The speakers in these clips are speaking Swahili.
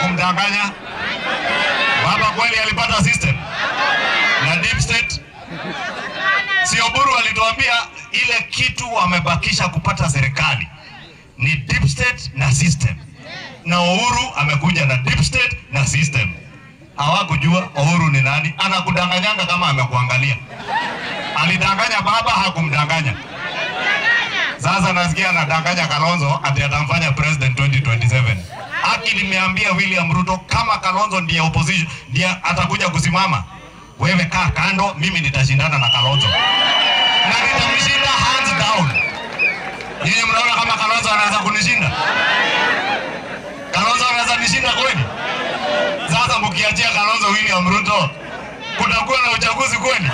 hakumdanganya baba? Kweli alipata system na deep state? Si Oburu alituambia ile kitu wamebakisha kupata serikali ni deep state na system, na Uhuru amekuja na deep state na system. Hawakujua Uhuru ni nani, anakudanganyanga kama amekuangalia. Alidanganya baba, hakumdanganya. Sasa nasikia anadanganya Kalonzo ati atamfanya president 2027. Haki nimeambia William Ruto kama Kalonzo ndiye opposition ndiye atakuja kusimama, wewe kaa kando, mimi nitashindana na Kalonzo na nitamshinda hands down. Nyinyi mnaona kama Kalonzo anaweza kunishinda? Kalonzo anaweza nishinda kweli? Sasa mkiachia Kalonzo William Ruto, kutakuwa na uchaguzi kweli?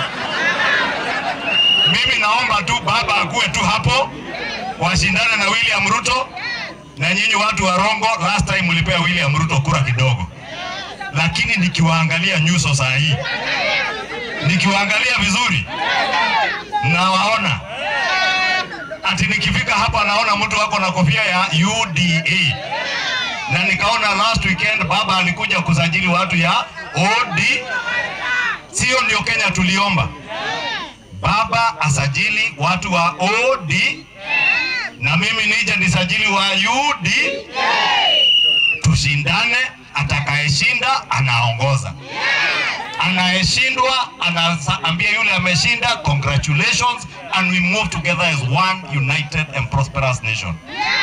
Mimi naomba tu baba akuwe tu hapo, washindane na William Ruto. Na nyinyi watu wa Rongo, last time mlipea William Ruto kura kidogo, lakini nikiwaangalia nyuso saa hii, nikiwaangalia vizuri, nawaona ati nikifika hapa naona mtu wako na kofia ya UDA na nikaona last weekend baba alikuja kusajili watu ya OD. Sio ndio Kenya tuliomba baba asajili watu wa OD na mimi nije nisajili wa UD, tushindane. Atakayeshinda anaongoza, anayeshindwa anaambia yule ameshinda congratulations, and we move together as one united and prosperous nation.